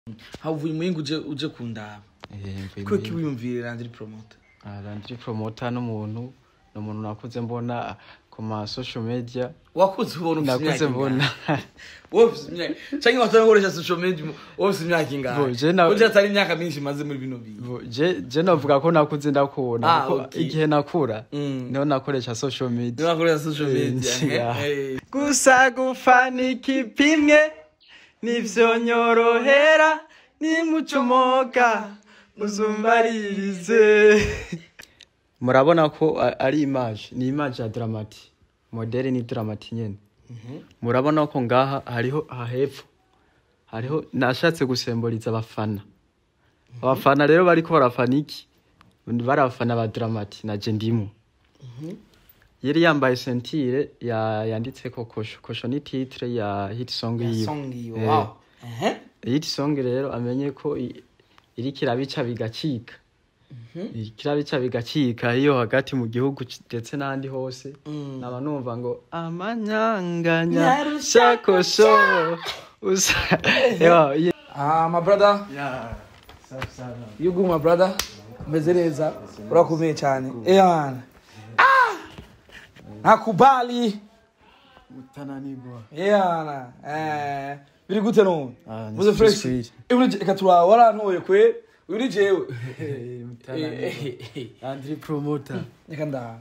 havuye umuhinga uje uje kundaba ko kiwiyumvira Landry Promoter Landry Promoter n'umuntu ni umuntu nakuze mbona ku ma social media wakuze ubona ufite nakuze imyaka mbona ingahe wowe ufite imyaka cyangwa watanga gukoresha social media wowe ufite imyaka ingahe Bo, je na- kuko atari imyaka myinshi imaze muri bino bintu Bo, je je navuga ko nakuze ndakubona Ah, kuko okay. igihe nakura Mm. niho nakoresha social media niba akoresha social media Yeah. eh, eh. gusa gufana ikipimwe nivyo nyorohera nimucomoka muzumbaririze murabona ko a- ari image ni image ya dramati modeli ni dramati nyene murabona ko ngaha hariho hahepfo hariho nashatse gusemboriza abafana abafana rero bariko barafana iki bari abafana ba dramati naje ndimo yari yambaye sentire ya yanditseko kosho kosho ni titre ya hit song yiwe song yiwe Eh. wow ehe hit song rero amenye ko i- iriko irabica bigacika iriko irabica bigacika iyo hagati mu gihugu c- ndetse n'ahandi hose Mm. naba numva ngo amanyanganya Nyarusha shakosho usa Yo, ye- ah my brother Yeah, safi sana. you good my brother umeze neza urakomeye cyane eh bana ah nakubali Mutananirwa. yeah eh biri gute no Ah, ni muze fresh sweet. iburi reka tura warantoye kwe uri jewe Eh, Mutananirwa. Andri promoter. reka nda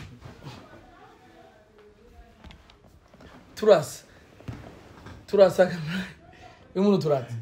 turasa turasa umuntu turasa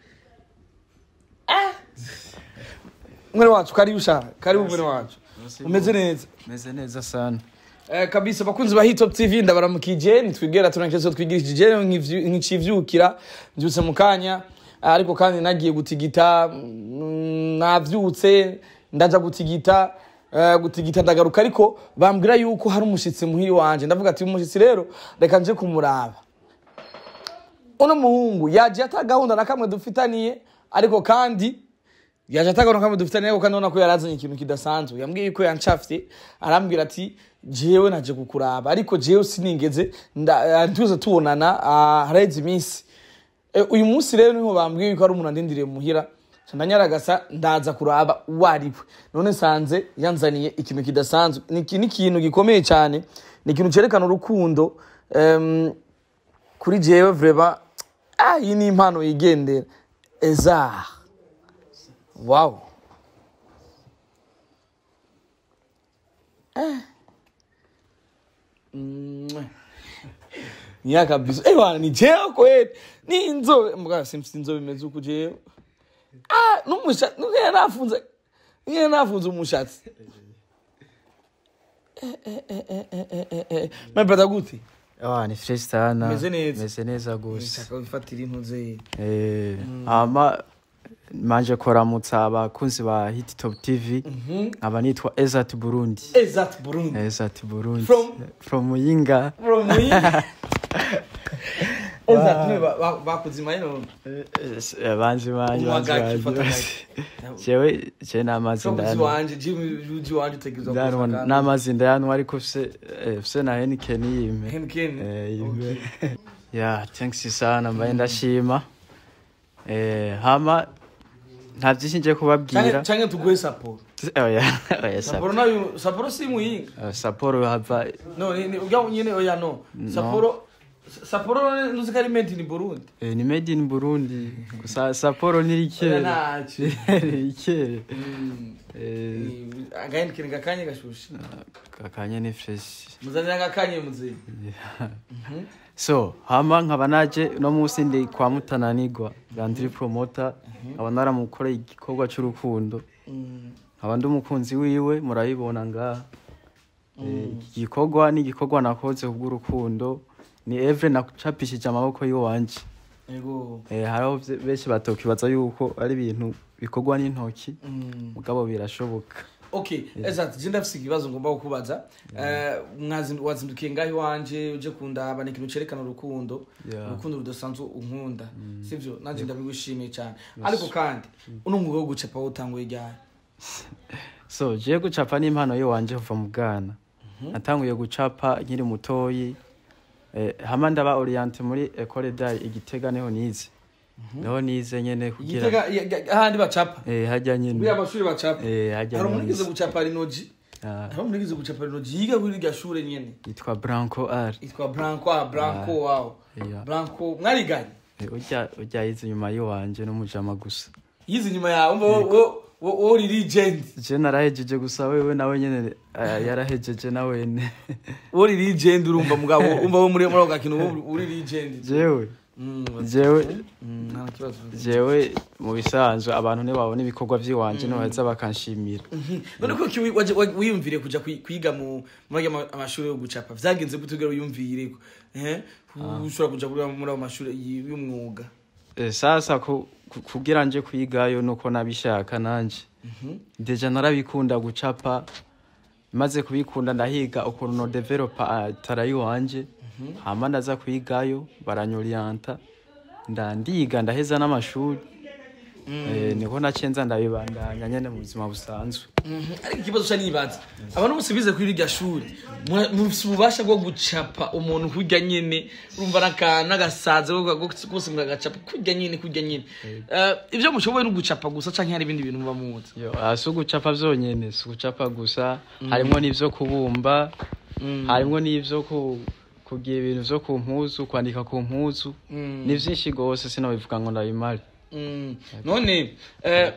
Ah! mwene wacu karibu sha karibu mwene wacu umeze neza Meze neza sana. Eh, kabisa bakunzi ba Hitop TV ndabaramukije nitwigera tunakezo twigirishije nkicivyukira mbyutse mu kanya Ah, ariko kandi nagiye gutigita mm, navyutse ndaja gutigita eh, gutigita ndagaruka ariko bambwira yuko hari umushitsi muhiri wanje ndavuga ati umushitsi rero reka nje kumuraba uno muhungu yaje ata gahunda na kamwe dufitaniye ariko kandi yaje atagana kamwe dufitaniye ariko kandi ubona ko yarazanye ikintu kidasanzwe yambwiye yuko yancafye arambwira ati jewe naje kukuraba ariko jewe sinigeze nda- eh, tuze tubonana ah, haraheze iminsi Eh, uyu munsi rero niho bambwiye yuko ari umuntu andindiriye muhira Ca ndanyaragasa ndaza kuraba uwo ari we none nsanze yanzaniye ikintu kidasanzwe ni iki- ni ikintu gikomeye cyane ni ikintu cyerekana urukundo em, kuri jewe vrema ah, iyi ni impano yigendera eza wow Eh. Mwah. niya kabisa eh bana ni jewe kweli ni inzobe mbwa simsi inzobe imeze uku jewe ah numushatsi nugera nafunze nugera nafunze umushatsi Eh, eh, eh, eh, eh, eh, eh, eh. my brother gute Ah, ni fresh sana. Meze neza. Meze neza gose. nshaka wifatira intuze Eh, hama manje koramutsa abakunzi ba Hit Top TV. Aba nitwa Ezat Burundi. exact burundi Ezat Burundi. From? From Muyinga. from me exact niwe ba- ba- bakuzima ino Banzi banje Umwagaki, banzi ufata banje. Jewe je n'amazi shokuzi ndani. wanje jimi uji wanje utegerezwa Ndanwa n'amazi ndani ariko fse eh, fse na Heineken yime. Heineken Eh, Okay. yime. Yeah, thanks sana mbaye ndashima. Eh, hama nta byinshi ngiye kubabwira. canke canke tuguhe saporo Oya, oya, saporo Sapporo. nayo saporo si muyinga Eh, Sapporo hava no ni ni- ujya nyene oya no saporo saporo nuzi ko ari made in burundi eh, ni made in Burundi. Gusa Sapporo ni oya rikere. naci rikere. Eh, agahendekere gakanye gashushe kakanye ni fresh. muzanira agakanye muzeyi So, hama nkaba naje no munsi ndi kwa Mutananirwa, Landry Promoter, nkaba naramukoreye igikorwa c'urukundo. nkaba ndi umukunzi wiwe murabibona ngaha Eh, iki gikorwa ni igikorwa nakoze kubw'urukundo ni evre nacapishije amaboko y'iwanje yego Eh, hariho vye- benshi batokibaza yuko ari ibintu bikorwa n'intoki Mm. mugabo birashoboka okay exact je ndafise ikibazo ngomba kukubaza Eh, mwazindu- wazindukiye ngaho iwanje uje kundaba ni ikintu cerekana urukundo Yeah. urukundo rudasanzwe unkunda sivyo nanje ndabigushimiye cyane ariko kandi uno mwuga wo gucapa wutanguye ryari so je gucapa n'impano y'iwanje kuva mu bwana natanguye gucapa nkiri mutoyi eh, hama ndaba oriente muri ecole d'art igitega niho nize niho nize nyene kugira igitega ya- ya- ahandi bacapa eh hajya muri nyene amashuri bacapa eh hajya hari umuntu nyene yigeze gucapa rinoji Ah, hari umuntu yigeze gucapa rinoji yiga kuri irya shure nyene yitwa Branco R yitwa Branco ah, Branco wow yeah. Branco mwariganye Eh, urya urya yize inyuma yiwanje n'umujama gusa yize inyuma yawe umva wo- wo- wo wo uri legend je narahejeje gusa wewe nawe nyene eh, yarahejeje nawene wo uri legend urumva mugabo umva wo muri muri ako gakino wo uri legend jewe Mm, jewe mm, nta kibazo jewe mu bisanzwe abantu ntibabona ibikorwa vy'iwanje ntibaheza bakanshimira none ko ki- waje- wa- wiyumvire kuja kwi- kwiga mu muri ayo ma- amashuri yo gucapa vyagenze gute ugera wiyumvire eh ushobora kuja kuri muri ayo mashuri y- y'umwuga Eh, sasa ku- ku- kugira nje kwigayo nuko nabishaka nanje deja narabikunda gucapa maze kubikunda ndahiga ukuntu no developa tarayi wanje hama ndaza kwigayo baranyorienta ndandiga ndaheza n'amashuri Eh, niko nacenza ndabibandanya nyene mu buzima busanzwe Mhm, ariko ikibazo ca nibaza abantu bose bize kuri irya shuri mura- mufise ububasha bwo gucapa umuntu kurya nyene urumva n'aka- n'agasaza ko- ko- kose muragacapa kurya nyene kurya nyene Eh, ivyo mushoboye no gucapa gusa canke hari ibindi bintu muba muzi yo ah, si ugucapa vyonyene si ugucapa gusa harimwo n'ivyo kubumba harimwo n'ivyo ku- kugira ibintu vyo ku mpuzu kwandika ku mpuzu Mm. ni vyinshi gose sinobivuga ngo ndabimare Mm, none eh,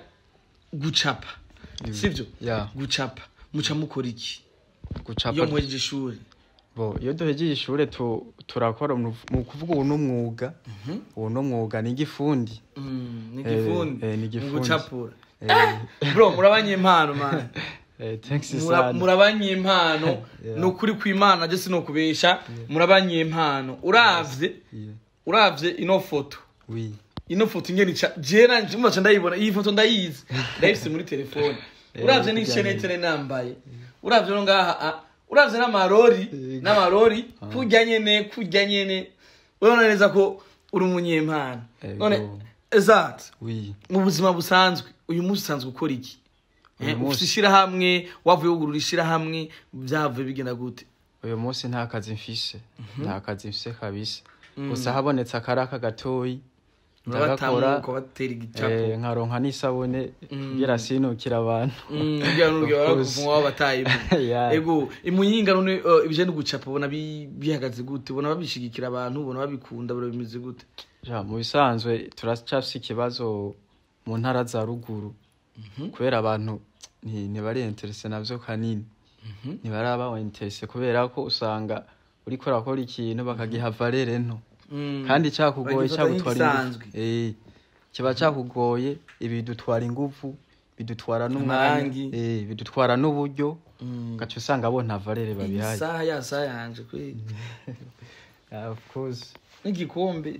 gucapa sivyo ya gucapa muca mukora iki iyo gucapa muhejeje ishuri bo iyo duhejeje ishure tu- turakora mu mu kuvuga ubu n'umwuga ubu n'umwuga ni igifundi Mm, ni Eh, igifundi eh, ni mu igifundi. gucapura Eh, bro murabanye impano man eh, thanks Mura- sana murabanye impano Yeah. ni ukuri kw'imana je sinokubesha murabanye impano uravye Yeah. uravye ino foto oui ino foto ingene ica je nanje mubaca ndayibona iyi foto ndayizi ndayifise muri telefone Eh, uravye kujyanye. n'ishenetene nambaye uravye no ngaha ah, uravye n'amarori Yego. n'amarori kurya nyene kurya nyene urabona neza ko uri umunyempano Yego. none exact oui mu buzima busanzwe uyu munsi usanzwe ukora iki Uyu Eh, munsi- ufise ishirahamwe wavuye wugurura ishirahamwe vyavuye bigenda gute uyu munsi nta kazi mfise nta kazi mfise kabisa gusa habonetse akaraka gatoyi ndagakora urabatamuka batera igicapo eh, nkaronka n'isabune kugira sinukira abantu Mm, kugira ngo Of course. barakuvuma wabataye Yeah. ego imuyinga none eh, ibije no gucapa ubona bi- bihagaze gute ubona babishigikira abantu ubona babikunda ubona bimeze gute Ja, mu bisanzwe turacafise ikibazo mu ntara za ruguru kubera abantu nti- ntibari interese navyo kanini ntibaraba interese kubera ko usanga uriko urakora ikintu bakagiha valere nto Mm. kandi cakugoye Bagifata cagutwara nk'igisanzwe. ingufu Eh, kiba cakugoye ibi bidutwara ingufu bidutwara n'umwanya Amarangi. eh, bidutwara n'uburyo Mm. ugaca usanga bo nta valere babihaye isaha ya saha yanje kweli Yeah, of course n'igikombe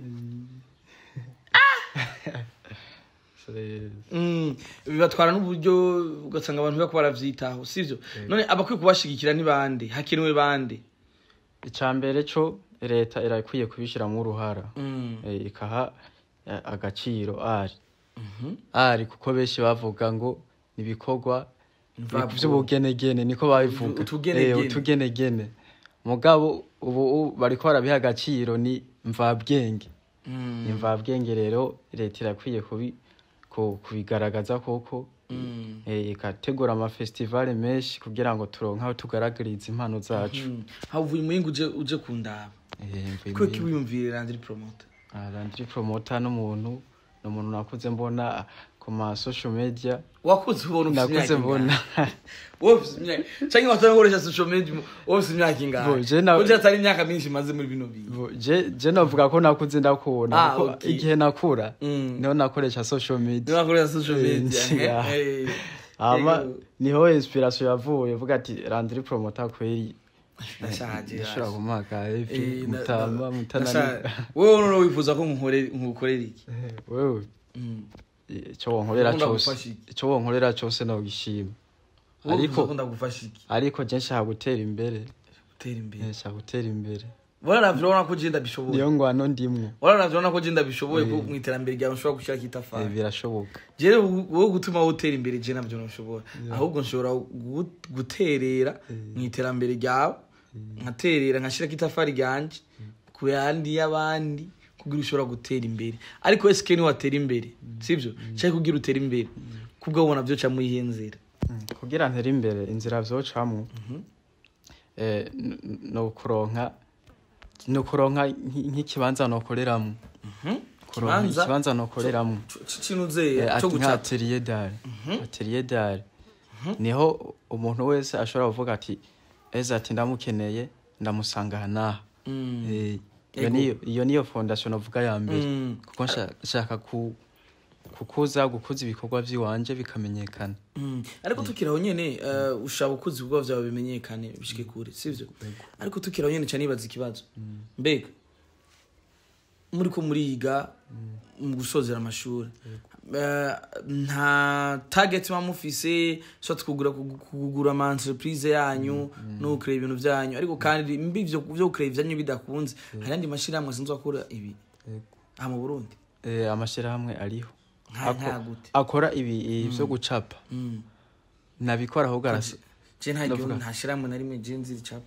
So, eh, Mm, bibatwara n'uburyo ugasanga abantu bako baravyitaho sivyo none abakwiye kubashigikira ni bande hakenewe bande ica mbere co leta irakwiye kubishiramwo uruhara Mm. eh, ikaha eh, agaciro ari ari kuko benshi bavuga ngo nibikorwa Mvabwo. vy'ubugenegene niko babivuga Utugenegene. Eh, utugenegene mugabo ubu u- bariko barabiha agaciro ni mvabwenge Mm. ni mvabwenge rero leta irakwiye kubi ku- kubigaragaza koko Mm. eh, ikategura amafestivale menshi kugira ngo turonke aho tugaragariza impano zacu Mm. havuye umuyinga uje uje kundaba Eh, mvuye kuko muri- kiwiyumvire randiri promoter Landry Promoter n'umuntu ni umuntu nakuze mbona ku ma social media wakuze ubona ufite nakuze imyaka mbona ingana wowe ufite imyaka cyangwa watanga gukoresha social media wowe ufite imyaka ingana Bo, je na- kuko atari imyaka myinshi maze muri bino bintu Bo, je je navuga ko nakuze ndakubona Ah, kuko okay. igihe nakura Mm. niho nakoresha social niba media wakoresha social Eh, media yeah. eh, eh. hama Ego. niho inspiration yavuye vuga ati Landry Promoter kweri Ndashaje, ndashobora yaje. kumaka Eh, evi na- mutama na- mutanani ndashaje. wowe noneho wifuza ko nkukorera nkukorera iki wewe Mm. ico wonkorera Ukunda cose gufasha iki? ico wonkorera cose nogishima wowe ariko wifuza ko ndagufasha iki ariko je nshaka gutera imbere gutera imbere nshaka gutera imbere wararavye urabona ko je ndabishoboye niyo ngwano ndimwo wararavye urabona ko je ndabishoboye ko mu iterambere ryawe nshobora gushyirako Eh, itafari birashoboka jewe wowe gutuma wotera imbere je navyo ntushobora ahubwo nshobora gu- guterera mu iterambere ryawe nkaterera nkashirako itafari ryanje ku yandi y'abandi kugira ushobora gutera imbere ariko ese keni watera imbere sibyo cyangwa kugira utere imbere kubwo ubona byo mu iyihe nzira kugira ntere imbere inzira vyocamwo eh, n- n- ni ukuronka ni ukuronka nk- nk'ikibanza nokoreramwo kuronka Ikibanza? ikibanza nokoreramwo kintu uzeye Eh, cyo ati nka gucapa atelier d'art atelier d'art niho umuntu wese ashobora kuvuga ati eze ati ndamukeneye ndamusanga aha n'aha Mm. Eh, iyo Ego. niyo iyo niyo fondation novuga ya mbere Mm. kuko nsha- nshaka ku kukuza gukuza ibikorwa vy'iwanje bikamenyekana Mm. ariko tukiri aho nyene eh, ushaka ukoze ibikorwa byawe bimenyekane bishike kure sivyo ariko tukiri aho nyene cyane nibaza ikibazo mbega muri ko muriga mu gusozera amashuri Eh, nta target muba mufise so tukugura kugura ama entreprise yanyu no kureba ibintu byanyu ariko kandi mbi ivyo byo kureba ibyanyu bidakunze hari andi mashirahamwe asanzwe akora ibi aha mu Burundi Eh, amashirahamwe ariho nta Ako- nta gute akora ibi ivyo gucapa Mm. nabikora ahubwo arasa je nta Ndavuga. gihugu nta shirahamwe na rimwe je nzi ricapa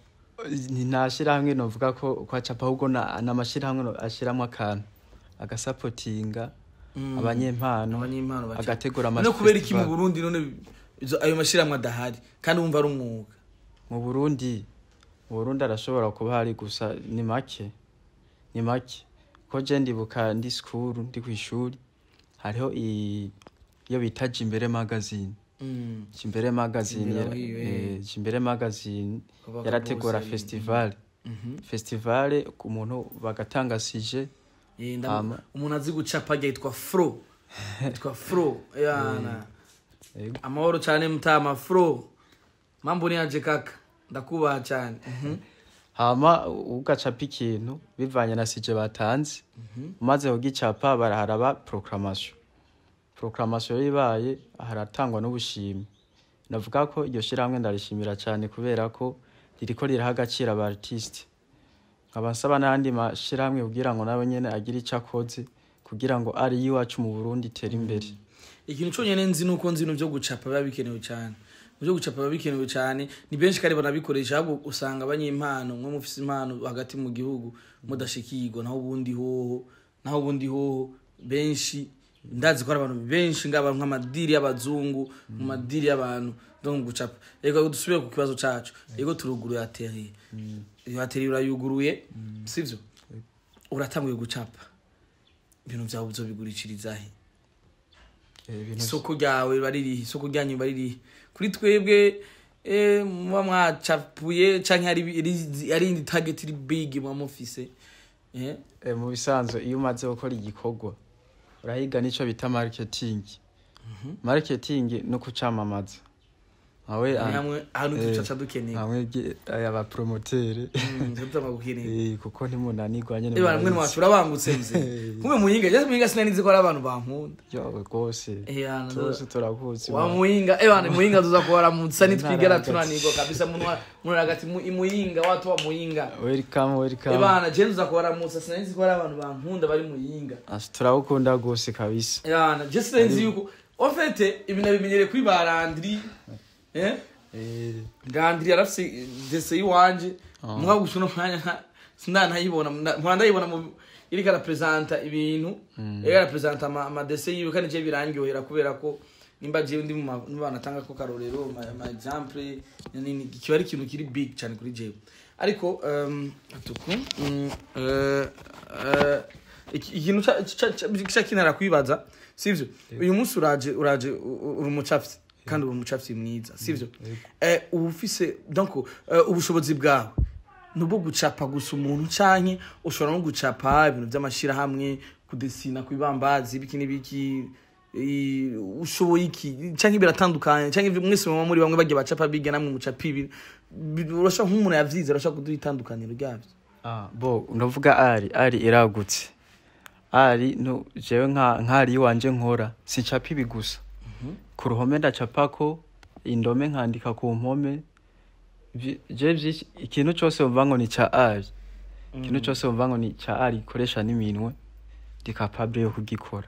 nta shirahamwe novuga ko kwacapa ahubwo na- n'amashirahamwe no- ashiramwo akantu agasapotinga abanyempano abanyempano baca agategura none kubera iki mu amafestival. Burundi none izo- ayo mashirahamwe adahari kandi wumva ari umwuga mu burundi mu burundi arashobora kuba hari gusa ni make ni make ko je ndibuka ndi skuru ndi kw'ishuri hariho i- iyo bita jimbere magazine Mm. jimbere magazine Jimbere yara- aho iyo, eh. eh, jimbere magazine Kabaka yarategura bose, festival Mhm. festival ku muntu bagatanga sije Eh, ndamu- Hama. umuntu azi gucapa ajya yitwa fro yitwa fro yana Ego. amahoro cyane mutama fro mambo ni aje kaka ndakubaha cyane Mhm. hama ugacapa ikintu bivanye na sije batanze umaze kugicapa baraharaba proclamation proclamation ibaye haratangwa n'ubushimwe navuga ko iryo shirahamwe ndarishimira cyane kubera ko ririko riraha agaciro aba artiste nkaba nsaba n'ayandi mashirahamwe kugira ngo nawe nyene agire ico akoze kugira ngo ari iwacu mu burundi itere imbere ikintu cyonyine nzi nuko nzi ibintu byo gucapa biba bikenewe cyane mu byo gucapa biba bikenewe cyane ni benshi kandi banabikoresha ahubwo usanga abanyempano mwe mufise impano hagati mu gihugu mudashikirwa naho ubundi hoho naho ubundi hoho benshi ndazi ko hari abantu benshi ngaba nk'amadiri y'abazungu mu madiri y'abantu ndo mu gucapa reka dusubire ku kibazo cacu rego turuguruye ateriye iyo ateriye urayuguruye sivyo uratanguye gucapa ibintu vyawe uzobigurishiriza he Eh, ibintu isoko ryawe riba ririhe isoko ryanyu riba ririhe kuri twebwe eh, muba mwacapuye canke hari iri- hari indi target iri big muba mufise eh? Eh, mu bisanzwe iyo umaze gukora igikorwa urahiga nico bita marketing marketing ni ukucamamaza nkawe Hari hamwe ahantu eh, ducaca dukeneye hamwe abapromotere tutabagukeneye kuko ntimunanirwa nyene Eba mwe murabizi. wacu urabangutse mze kumwe muhinga je muhinga sinanize ko ari abantu bankunda yo rwose Eh, yana, tuzi turakuzi wa wa- muhinga ebana muhinga tuza kubaramutsa nitwigera Ntara hagati. tunanirwa kabisa muntu wa- muntu hagati mu- imuhinga watu wa muhinga welcome welcome ebana je tuza kubaramutsa sinanize ko ari abantu bankunda bari muhinga Asi, turawukunda rwose kabisa yana je sinzi yuko ofete ibi nabimenyereye kuri ba Landry eh Eh, Landry yarafise dese yiwanje Ah. mwa gusa no mwanya nta sindanayibona mpora ndayibona mu iriko arapresenta ibintu iriko arapresenta ama ama dese yiwe kandi je birangyohera kubera ko nimba je ndi mu ma- mu bana tanga ko karorero ma, ma example nini kiba ari ikintu kiri big cyane kuri jewe ariko um, atuku mm, eh, eh, iki- ikintu ca- ca- ca- ca kinara kwibaza sivyo uyu munsi uraje uraje u- u- uri umucapsi kandi uri umucapsi mwiza sivyo eh uba ufise donc eh, ubushobozi bwawe nubwo gucapa gusa umuntu canke ushobora no gucapa ibintu by'amashirahamwe kudesina kwibambazi biki n'ibiki i- ushoboye iki canke biratandukanye canke ivyo mwese muba muri bamwe bagiye bacapa biga namwe mucapa ibi Bi- urashobora nk'umuntu yavyize urashobora kuduha itandukaniro ryavyo ah, bo ndavuga ari ari iragutse ari no jewe nka nkari iwanje nkora sincapa ibi gusa ku ruhome ndacapako indome nkandika ku mpome Vyi- je vyinshi- ikintu cose wumva ngo ni ca ari ikintu cose wumva ngo ni ca ari ikoresha n'iminwe ndi capable yo kugikora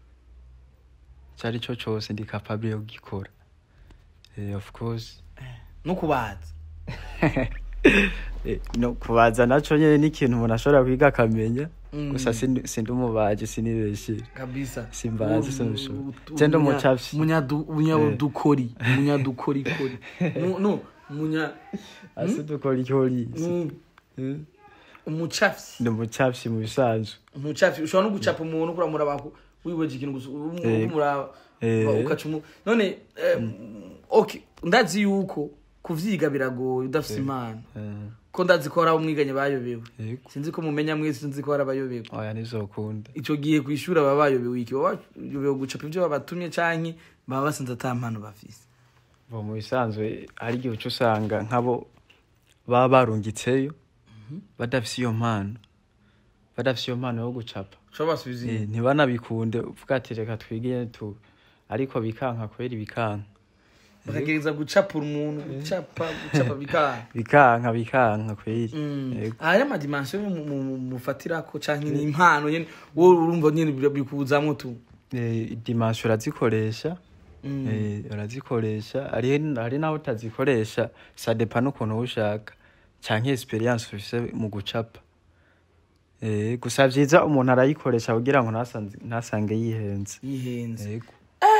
cari co cose ndi capable yo kugikora Eh, of course no kubaza Eh, no kubaza naco nyene ni ikintu umuntu ashobora kwiga akamenya Mm. gusa sindi sindi umubaji sinibeshye kabisa Simbazi, U- sinabishobora. u- u- Genda umunya- umucapsi. umunyadu- umunyadukori umunyadukorikori Mu- no umunya asi dukorikori mm, umucafyi ndi umucapsi mu bisanzwe umucafyi ushobora no gucapa umuntu kuramura abantu wiweje ikintu gusa um- Eh. umuraba Eh. ukaca umu none eh, okay ndazi yuko kuvyiga biragoye udafise impano Eh, ko ndazi ko hari abo mwiganye bayobewe yego sinzi ko mumenya mwese sinzi ko hari abayobewe oya ntizokunda ico gihe kwishura baba bayobewe iki baba bayobewe gucapa ivyo babatumye canke baba basinze ata mpano bafise bo mu bisanzwe hari igihe uca usanga nk'abo baba barungitseyo badafise iyo mpano badafise iyo mpano yo gucapa ushobora basubiza Eh, inyuma ntibanabikunde uvuga ati reka twigire tu ariko bikanka kwera bikanka bakagereza gucapura umuntu gucapa gucapa bikanga bikanka bikanka kweri Mm. Yego. aya madimansiyo mu- mu- mu- mufatirako canke ni impano nyene wowe urumva nyene bi- bikuzamwo tu Eh, dimanshi urazikoresha Mm. Eh, urazikoresha hari hari naho utazikoresha sadepa n'ukuntu uba ushaka canke experience ufise mu gucapa Eh, gusa vyiza umuntu arayikoresha kugira ngo ntasanze- ntasange yihenze yihenze yego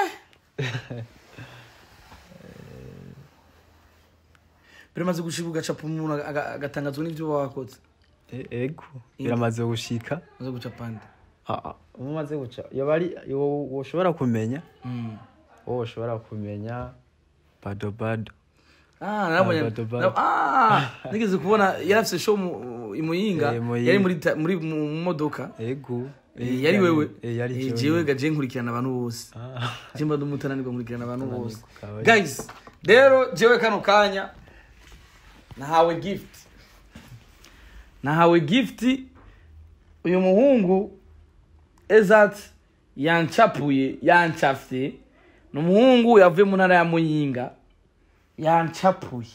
biramaze gushika ugacapa umuntu aga- agatangazwa n'ivyo uba wakoze Eh, ego biramaze gushika maze gucapa nde Ah, ah, umaze guca yoba ari wo- woshobora kumenya Mm. wowe ushobora kumenya bado bado Ah, narabonye bado, bado. na- ah, nigeze kubona yari afise show mu imuyinga Eh, Muyinga. yari muri ta- muri mu modoka ego Eh, yari wewe Eh, yari Eh, jewe jewe nyene. gaje nkurikirana abantu bose Ah, jimba ndumutananirwa nkurikirana abantu bose Kawaii. guys rero jewe kano kanya nahawe gift nahawe gift uyu muhungu ezat yancapuye yancafye ni umuhungu yavuye mu ntara ya muyinga yancapuye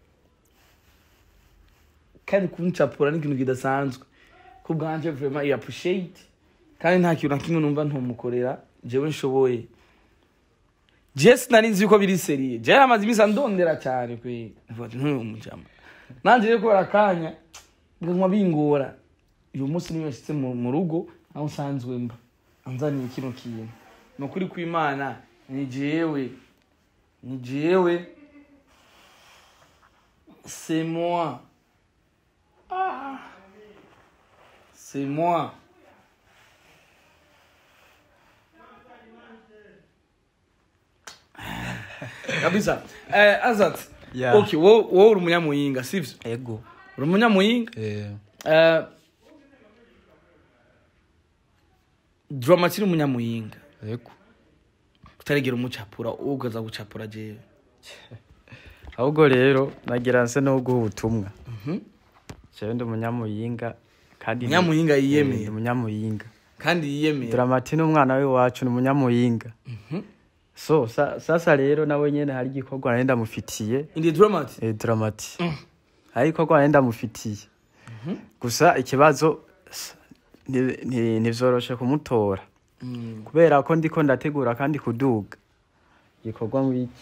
kandi kuncapura ni ikintu kidasanzwe ku bwanje vraiment i appreciate kandi nta kintu na kimwe numva ntumukorera jewe nshoboye je sinari nzi yuko biri seriye je amaze iminsi andondera cyane kwe Mvuga ati, "Ntuyu mujama nanje rero kubera akanya biguma bingora uyu munsi niyo yashitse mu mu rugo aho nsanzwe mba anzaniye kino kintu ni ukuri kw'imana ni jewe ni jewe c'est moi ah. c'est moi kabisa eh, azat Yeah. okay wowe wowe uri umunyamuyinga sivyo ego uri umunyamuyinga Eh, Eh, drama kiri umunyamuyinga ego utaregera umucapura ugaza gucapura jewe ahubwo rero nagira nse no guha ubutumwa Mhm. jewe ndi umunyamuyinga kandi ni- Umunyamuyinga Eh, yiyemeye. ndi umunyamuyinga kandi yiyemera dramati n'umwana w'iwacu ni umunyamuyinga Mhm. so sa, sasa rero nawe nyene hari igikorwa nari ndamufitiye indi dramati eh, dramati hari igikorwa nari ndamufitiye gusa ikibazo s- ni- ni- ntivyoroshe kumutora Mm. kubera ko ndiko ndategura kandi kuduga igikorwa ngwiki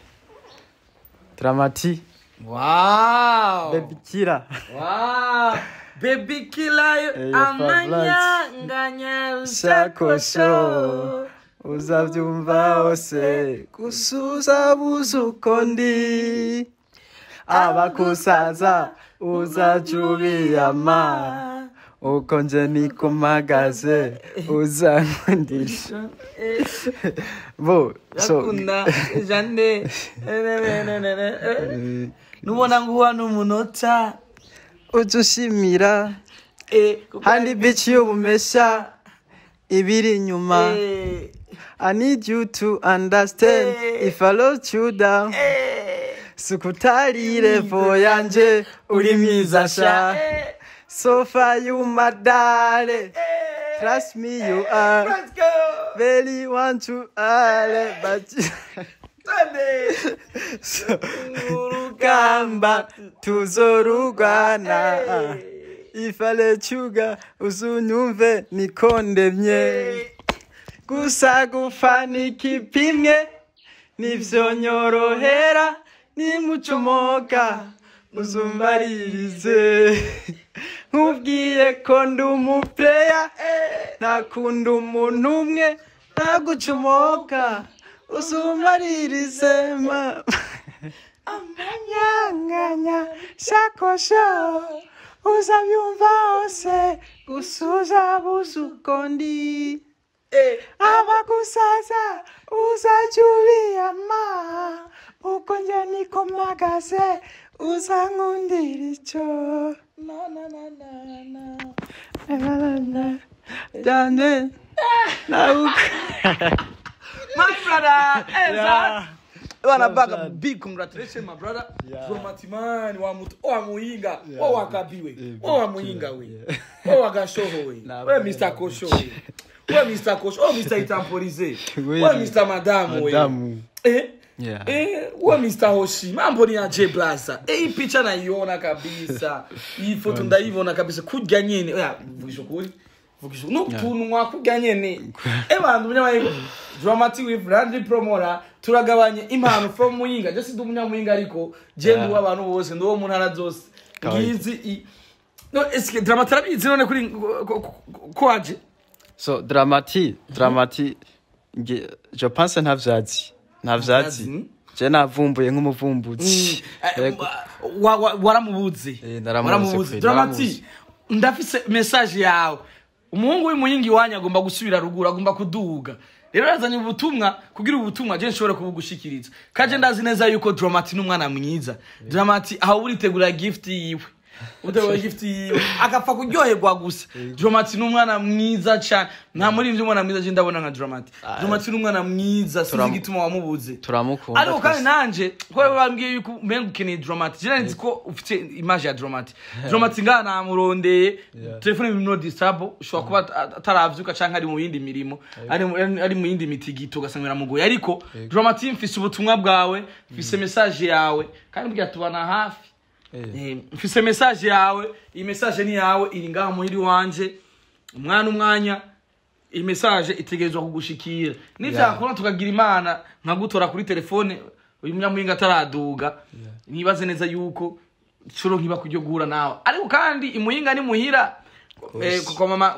dramati wow bebikira wow baby kilayo Eh, amanyanganya Shakosho. ushakosho uzavyumva hose gusuza buzuko ndi abakusaza uzajubiyama uko nje niko mpagaze uzankundisha bo so yakunda jane nubona nguha n'umunota uja ushimira Eh, kuko- handi bici y'ubumesha ibiri inyuma Eh, I need you to understand Eh. if I let you down eh, sukutari levo yanje uri mwiza sha eh, so far you my darling eh. trust me you are Let's go. very want to are but Twende. so urugamba tuzorugwana Eh. if I let you go uzunyumve nikondemye gusa gufanika ipimwe nivyo nyorohera nimucomoka muzumbaririze nkubwiye ko ndi umupeya ntakunda umuntu umwe ntagucomoka uzumaririze ma amanyanganya shakosho uzabyumva hose gusa uzabuze uko ndi abagusaza uzajya ubiyama uko njye niko mpagaze uzankundira icyo cyane nawe My brother, Yeah. Ezra. Bana Well baga done. big congratulations my brother. Yeah. From Matimani wa mutu wa muinga Yeah. wa wakabiwe Yeah, wa wa big muinga killer. we Yeah. wa wagashoho we Nah, we bro. Mr Kosho we we Mr Kosho oh Mr Itampolize We- we Mr Madam we Madamu. eh Yeah. Eh, we Mr Hoshi mambo ni ya J Blaza eh hii picha naiona kabisa hii foto ndaiona kabisa kurya nyene oya vugisha kuri vugisha no tunwa kurya nyene eh bantu munyamayigo dramatic with Randy Promora turagabanye impano from Muyinga je sindi umunyamuyinga ariko je ndi Yeah. w'abantu bose ndi wo mu ntara zose Kawaida. ngizi i- no eske dramatic arabizi none kuri kwaje so dramati dramati nge je pense ntavyazi ntavyazi Ntavyazi? je navumbuye nk'umuvumbuzi Yego. wa- wa- waramubuze Eh, naramubuze kweli, dramati naramubuze. ndafise message yawe umuhungu w'imuyingi wanyu agomba gusubira ruguru agomba kuduga rero yazanye ubutumwa kugira ubutumwa je nshobore kubugushikiriza kaje ndazi neza yuko dramati n'umwana mwiza dramati aho uritegura gift yiwe utegura gift yiwe agapfa kuryoherwa gusa dramati n'umwana mwiza cyane nta muri ivyo umwana mwiza je ndabona nka dramati dramati n'umwana mwiza sinzi Turam- igituma wamubuze turamukunda ariko kandi twese. nanje kubera bambwiye yuko umenga ukeneye dromati je nzi ko ufite image ya dromati dromati ngaha namurondeye Yeah. telefone biri no disturb ushobora kuba at- ataravyuka canke ari mu yindi mirimo ari mu- ari mu yindi mitigito ugasanga biramugoye ariko dromati mfise ubutumwa bwawe mfise message yawe kandi mbwira tubana hafi Eh. Eh, mfise message yawe iyi message ni yawe iri ngaha muhiri wanje umwana umwanya iyi message itegerezwa kugushikira nivyakora tukagira imana nkagutora kuri telefone uyu munyamuhinga ataraduga nibaze neza yuko curo nkiba kuryo guhura nawe ariko kandi imuhinga ni muhira eh, kwa mama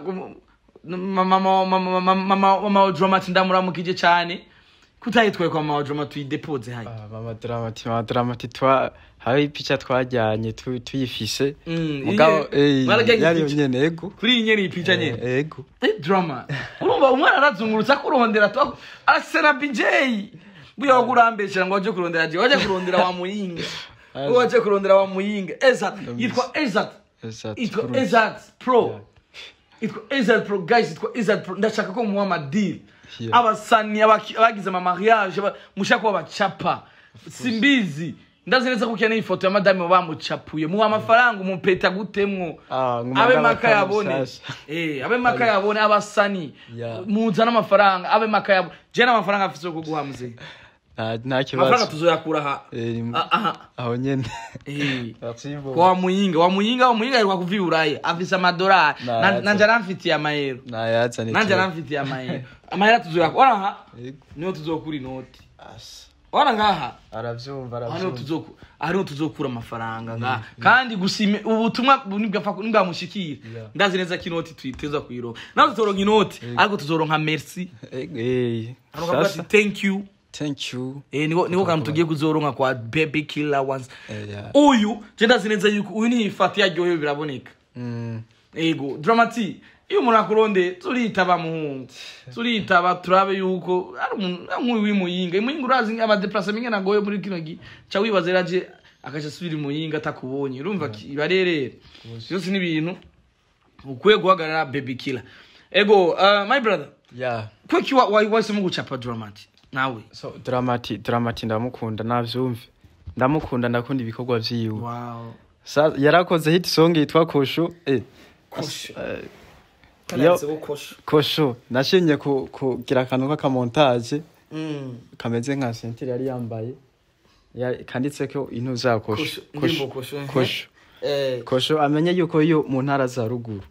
mama mama mama mama mama wa dramati ndamuramukije cyane kutayitwaye kwa mama wa dramati tuyidepoze haya Ah, mama dramati mama dramati twa hari ipica twajyanye tu- tuyifise Mm, mugabo iye, eh, barajyanye yari ipica. nyene ego kuri iyi nyene iyi pica nyene Eh, ego Eh, drama urumva umwana arazungurutse akurondera twa arasena bj buya wagurambeshera ngo waje kurondera je waje kurondera wa muyinga Aza. waje kurondera wa muyinga ezat yitwa ezat Ezat yitwa Cruz. ezat pro Yeah. yitwa ezat pro guys yitwa ezat pro ndashaka ko muha amadili Yeah. abasani abaki- abagize ama mariage aba- mushaka ko bacapa simbizi ndazi neza ko ukeneye ifoto ya madame bamucapuye muha amafaranga umupeta gutemwo Ah, nguma abe ngaba maka kama yabone musasa. eh abe maka yabone abasani Yeah. muzana amafaranga abe maka yabone je n'amafaranga afise yo kuguha muzehe nta nta amafaranga kibazo tuzoyakura aha Eh, ni- Ah, aha aho nyene eh Merci kwa muyinga wa muyinga wa muyinga ariko kuvi uraya afise amadolari Nah, Na- that's nanje a- aramfitiye amayero nayazane nanje tu. aramfitiye amayero amahera tuzoyakura aha Ego. niho tuzokura inoti Asa. ora ngaha aravyumva hariho aravyumva tuzoku hariho tuzokura amafaranga ngaha kandi gusime ubutumwa nibwapfa nibwamushikira Yeah. ndazi neza ko inoti tuyiteza kuyironka nawe tuzoronka inoti ariko tuzoronka merci Ego, eh, Hano kavuga ati sasa thank you thank you eh niko niko kantu tugiye kuzoronka kwa baby killer once Eh, yeah. uyu je ndazi neza yuko uyu ni ifati yaryohewe biraboneka Mm, ego dramati iyo umuntu akuronde turitaba muhungu turitaba turabe yuko ari umuntu ari nk'uyu w'imuyinga imuyinga urazi amadeplase mingi nagoye muri kino gi ca wibaza rero aje akaja asubira imuyinga atakubonye urumva ki- barerere byose ni ibintu ukwiye guhagarara baby killer ego uh, my brother yeah kweki wa- wa- wahisemo gucapa dramati nawe so dramati dramati ndamukunda navyumve ndamukunda ndakunda ibikorwa vyiwe wow Sa- yarakoze hit song yitwa kosho eh kosho eh, kananditseho kosho kosho nashimye ku- kugira akantu k'akamontage Mm. kameze nka sentire yari yambaye Ya- kanditseko intu za kosho Kosho, indirimbo kosho, eh. kosho Eh, kosho amenye yuko iyo mu ntara za ruguru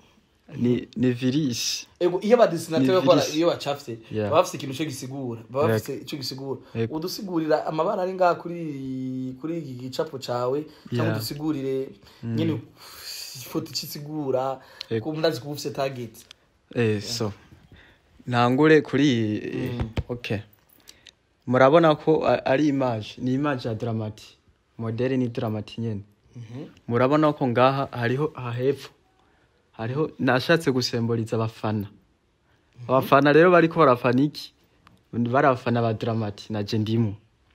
ni ni virisi ego iyo abadesinateur Ni bakora virus. iyo bacafye Yeah. baba bafise ikintu cyo gisigura baba Yego. bafise icyo gisigura Yego. udusigurira amabara ari ngaha kuri kuri iki gicapo cawe cyangwa Yeah. udusigurire nyine ifoto ikisigura Yego. ko ndazi kuba ufise target Eh, so ntangure kuri iyi okay murabona ko a- ari image ni image ya dramati modeli ni dramati nyene murabona ko ngaha hariho hahepfo hariho nashatse gusemboriza abafana abafana rero bariko barafana iki bari abafana ba dramati naje ndimo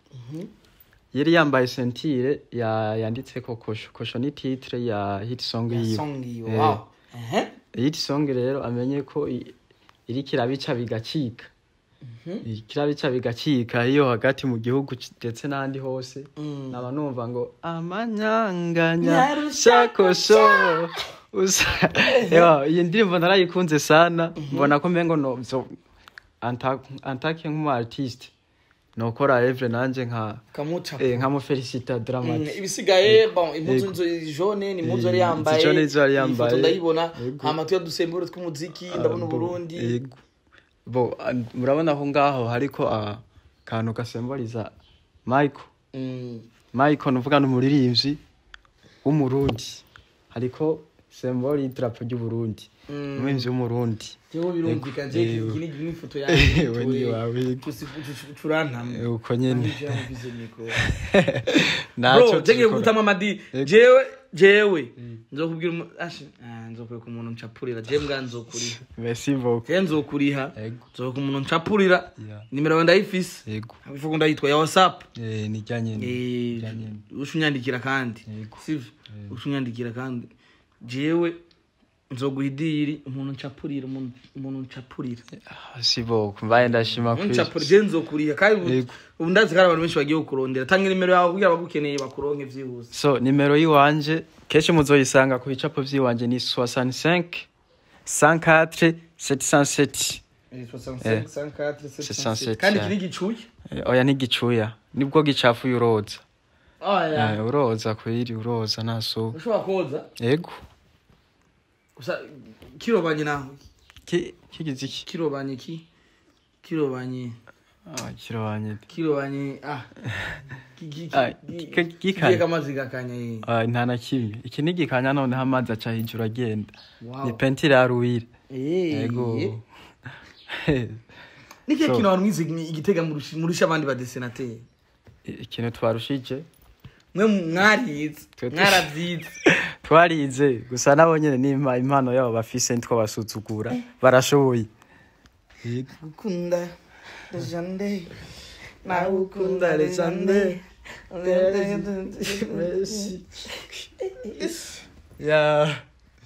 yari yambaye sentire ya yanditseko kosho kosho ni titre ya hit song yiwe song yiwe Eh. wow ehe hit song rero amenye ko i- iriko irabica bigacika iriko irabica bigacika iyo hagati mu gihugu c- ndetse n'ahandi hose Mm. naba numva ngo amanyanganya Nyarusha shakosho usa Ewa, iyi ndirimbo narayikunze sana mbona ko mbengo no so anta- antake nk'umu artiste nokora evre nanje nka kamuca eh, nkamufelicita Mm, dramati ibisigaye bon impuzu nzo jone ni impuzu yari Eh, yambaye izi jone nizo yari iyi yambaye. foto ndayibona Yego. hama tuya dusemburo tw'umuziki ndabona bo, uburundi yego. bo an- murabona ko ngaho hariko akantu gasemboriza michael Mm. michael nuvuga ni umuririmbyi w'umurundi hariko sembori y'idarapo ry'uburundi Mm. umuririmbyi w'umurundi Jewe birumvikana je Eh, iki ni ifoto we yanjye ni wawe. curantamwe Eh, uko nyene bro naco jenge turikora. gutama amadi Yego. jewe jewe nzokubwira umu- ashi ah, nzokwereka umuntu ncapurira je mbwa nzokuriha merci beaucoup je nzokuriha Yego. nzokwereka umuntu ncapurira Yeah. nimero yawe ndayifise yego ivuga ndayitwa ya whatsapp Eh, ni rya nyene Eh, Rya nyene. uca unyandikira kandi Yego. sivyo uca unyandikira kandi jewe nzoguha idiri umuntu ncapurira umuntu umuntu ncapurira Ah, si beaucoup mbaye ndashima kweli. ncapurira je nzokuriha kandi ubu- Yego. ubu ndazi ko hari abantu benshi bagiye kukurondera tanga nimero yawe kugira bagukeneye bakuronke vyihuse so nimero yiwanje kenshi muzoyisanga ku bicapo vyiwanje ni 65 104 707 65, 54, 67, kandi yeah. iki ni gicuya Eh, oya ntigicuya nibwo gicafuye uroza oya Eh, uroza kwiri uroza naso ushobora koza yego gusa kirobanye naho Ki- kigize iki kirobanye ki kirobanye Ah, kirabanye kirobanye ah Ki- ki- ki- Ah, ki- ki- ki- kigiye kamazi gakanya ye Ah, nta na kimwe iki ni gikanya noneho amazi aca hejuru agenda Wow. ni pentire ya ruwire Eh, yego ni kihe So- kintu abantu mwize igitega murusha murusha abandi badesenateri ikintu twarushije mwe mwarize Twe- mwaravyize twarize gusa nabo nyene ni impa- impano yabo bafise nitwo basuzugura barashoboye ukunda lejande nawe ukunda lejande ya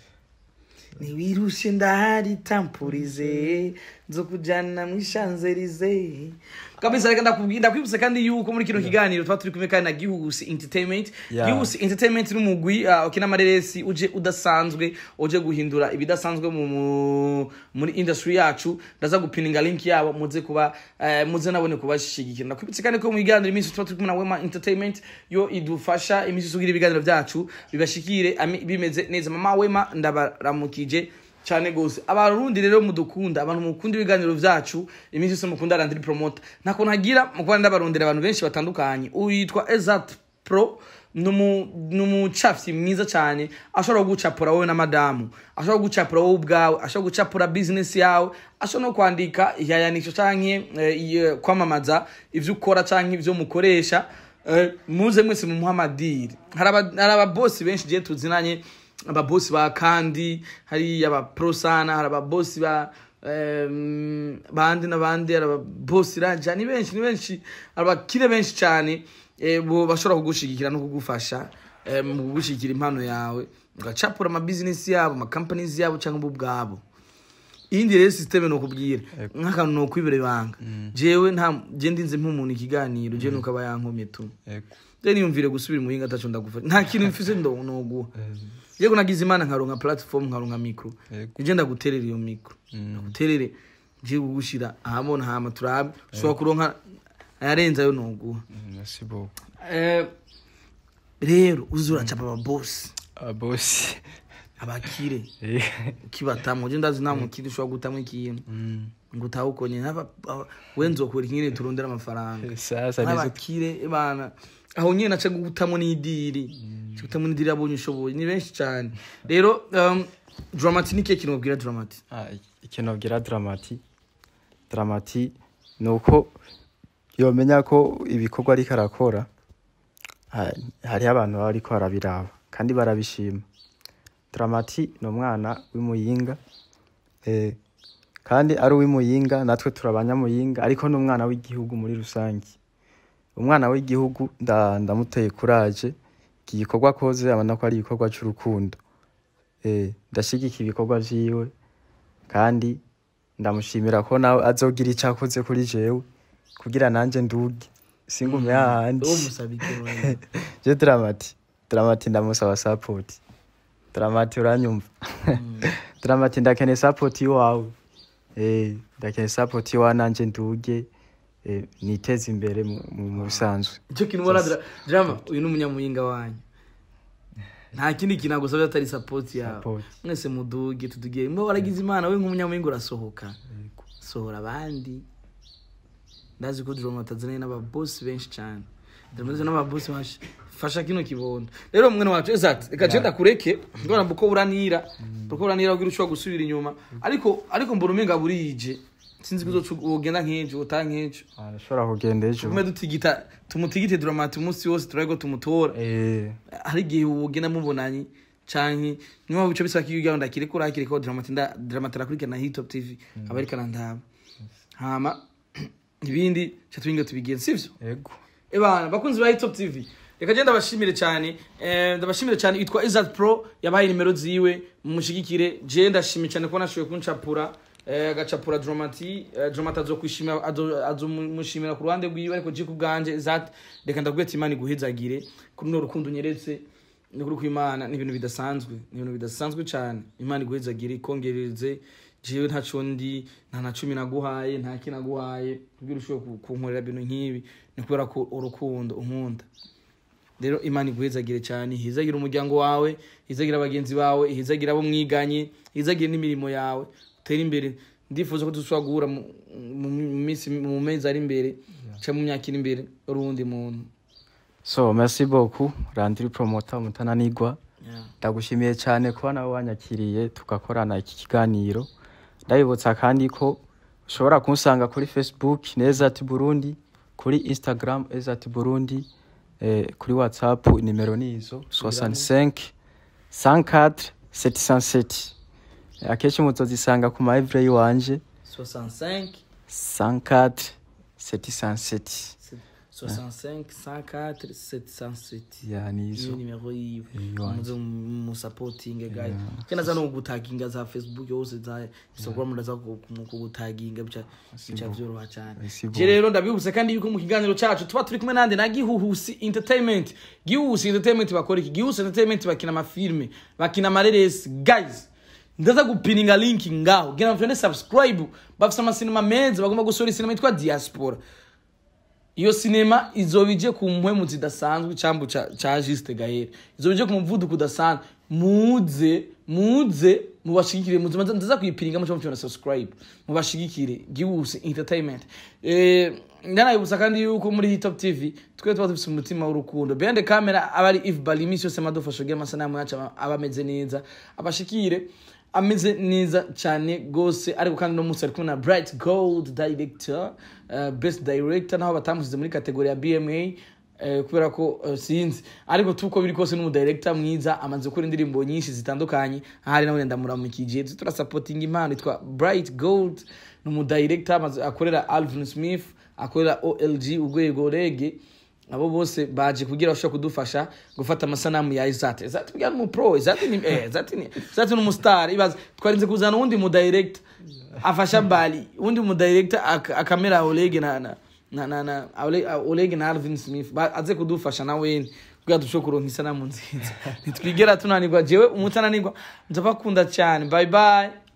ntiwirushe ndahari tampurize nzo kujana mu ishanzelize kabisa reka ndakubwira ndakwibutsa kandi yuko muri kino kiganiro tuba turi kumwe kandi na gihusi entertainment Yeah. gihusi entertainment ni umugwi uh, ukina amareresi uje udasanzwe uje guhindura ibidasanzwe mu, mu, muri industry yacu ndaza gupininga link yabo muze kuba uh, muze nabone kubashigikira ndakwibutsa kandi ko mu biganiro iminsi tuba turi kumwe na wema entertainment yo idufasha iminsi tugira ibiganiro byacu bibashikire ami- bimeze neza mama wema ndabaramukije cyane gose abarundi rero mudukunda abantu mukunda ibiganiro vyacu iminsi yose mukunda randiri promoter ntako ntagira mukuba ndabarondera abantu benshi batandukanye uyitwa Ezat Pro numu- numucafyi mwiza cyane ashobora kugucapura wowe na madamu ashobora kugucapura wowe ubwawe ashobora gucapura business yawe ashobora no kwandika iyayanisho canke eh, iye- kwamamaza ivyo ukora canke ivyo mukoresha Eh, muze mwese mumuha amadiri hari aba- hari ababosi benshi je tuzinanye ababosi ba kandi hari abaprosana hari ababosi ba em, bandi n'abandi hari ababosi raja ni benshi ni benshi hari abakire benshi cyane eh, bo bashobora kugushigikira no kugufasha eh, mu kugushigikira impano yawe ugacapura amabizinesi yabo amakampanizi yabo cyangwa bo ubwabo iyindi rero sisiteme ni ukubwira nk'akantu ni ukwibera ibanga jewe nta je ndinze nk'umuntu ikiganiro je nuko aba yankomye tu yego je niyumvire gusubira muhinga ataco ndagufasha nta kintu mfise ndo noguha yego nagize imana nkaronka platform nkaronka micro Yego. je ndaguterera iyo micro ndaguterere je kugushira ahabona hama turabe ushobora kuronka ayarenze ayo noguha merci beaucoup Eh, rero uzi uracapa ababosi abosi abakire ukibatamwo je ndazi nta mukire ushobora gutamwo ikintu ngo utawukonye we nzokora inkiri turondera amafaranga sasa nizo n'abakire bana aho nyine naca gutamwo n'idiri kutamunidira abonye ushoboye ni benshi cyane rero um, dramati ni kihe kintu babwira dramati Ah, ikintu abwira dramati dramati ni uko yomenya ko ibikorwa ariko arakora ha- hariho abantu baba ariko barabiraba kandi barabishima dramati ni umwana w'imuyinga eh, kandi ari uw'imuyinga natwe turi abanyamuyinga ariko ni umwana w'igihugu muri rusange umwana w'igihugu nda- ndamuteye kuraje iki gikorwa akoze abona ko ari igikorwa cy'urukundo eh, ndashigikira ibikorwa vyiwe kandi ndamushimira ko nawe azogira icyo akoze kuri jewe kugira nanje nduge singume hahandi uwo musabike je dramati dramati ndamusaba support dramati uranyumva dramati ndakeneye support iwawe eh ndakeneye support iwawe nanje nduge eh, niteze imbere mu- mu mu bisanzwe icyo kintu ubona dra- drama uyu ni umunyamuyinga wanyu nta kindi kintu agusabye atari sapoti yawe Support. mwese muduge tuduge mbo waragize imana we nk'umunyamuyinga urasohoka sohora abandi ndazi ko drama atazaniye n'ababosi benshi cyane ndamaze n'ababosi benshi fasha kino kibondo rero mwene wacu exact reka cenda kureke ngora mbuko buranira buko buranira ugira ushobora gusubira inyuma ariko ariko mbona umenga burije sinzi ko uzoca ugenda nk'ejo uta nk'ejo arashobora kugenda ejo tugume dutigita tumutigite dramati umunsi wose turabe ko tumutora eh hari igihe ugenda mubonanye canke niba bico bisaba ko iyo ugenda kiriko urakiriko dramati nda dramati arakurikirana hitop tv aba ariko arandaba hama ibindi ca tubinge tubigenza sivyo ego ebana bakunzi ba hitop tv reka je ndabashimire cyane eh, ndabashimire cyane yitwa izat pro yabaye nimero ziwe mumushigikire je ndashimye cyane ko nashoboye kuncapura eh, agacapura dramati eh, dramati azokwishimira azo- azomushimira ku ruhande rwiwe ariko je ku bwanje izat reka ndabwete imana iguhezagire kuri runo rukundo unyeretse ni kuri kwimana ni ibintu bidasanzwe ni ibintu bidasanzwe cyane imana iguhezagire ikongerereze jewe ntaco ndi nta na cumi naguhaye nta ki naguhaye kugira ushobore ku- kunkorera ibintu nk'ibi ni kubera ko urukundo unkunda rero imana iguhezagire cyane ihezagire umuryango wawe ihezagire abagenzi bawe ihezagire abo mwiganye ihezagire n'imirimo yawe utere imbere ndifuza ko dushobora guhura mu- mu mu minsi mu mezi ari imbere cyangwa mu myaka iri imbere uri uwundi muntu so merci beaucoup randiri promoter mutananigwa Yeah. ndagushimiye cyane kuba nawe wanyakiriye tugakorana iki kiganiro ndabibutsa kandi ko ushobora kunsanga kuri facebook neza ati burundi kuri instagram eza ati burundi eh, kuri whatsapp nimero ni izo 65 104 707 Eh, akenshi muzozisanga ku maevre yiwanje 65 104 707 65 104 707 ya ni izo iyo nimero yiwe Iyo muze musapotinge gayi kena za no gutaginga za facebook yose za instagram ndaza kugutaginga bica bica vyoroha cyane Merci beaucoup. je rero ndabibutse kandi yuko mu kiganiro cacu tuba turi kumwe nande na gihuhusi entertainment gihuhusi entertainment bakora iki gihuhusi entertainment bakina amafilme bakina amareresi guys ndaza gupininga link ngaho gira mfyone subscribe bafise amasinema meza bagomba gusohora isinema yitwa diaspora iyo sinema izoba ije ku mpwemu zidasanzwe icambu ca ca Juste Gaël izoba ije ku muvuduko udasanzwe muze muze mubashigikire muze maze ndaza kuyipiringa muco mufyona subscribe mubashigikire giwuse entertainment eh ndanayibutsa kandi yuko muri Hit Top TV twe tuba dufise umutima w'urukundo behind the camera abari if balimisi yose madufasha kugira amasanamu yacu aba- aba ameze neza abashikire ameze neza cyane gose ariko kandi no munsi ari kumwe na bright gold director uh, best director naho batamusize muri kategori ya bma eh, kubera ko eh, sinzi ariko tuko biri kose n'umudirector mwiza amaze gukora indirimbo nyinshi zitandukanye ahari nawe ndamuramukije turasupporting impano yitwa bright gold ni umudirector amaze akorera alvin smith akorera olg urwego rege abo bose baje kugira bashobora kudufasha gufata amasanamu ya Izate Izate bwa mu pro Izate ni eh Izate ni Izate ni umustar ibaze twarinze kuzana undi mu direct afasha bali undi mu director ak- akamera Oleg na na na na, na Oleg, Oleg na Alvin Smith Ba- aze kudufasha na weni kugira dushobore kuronka isanamu nziza nitwigera tunanirwa jewe umutananirwa nzabakunda cyane bye bye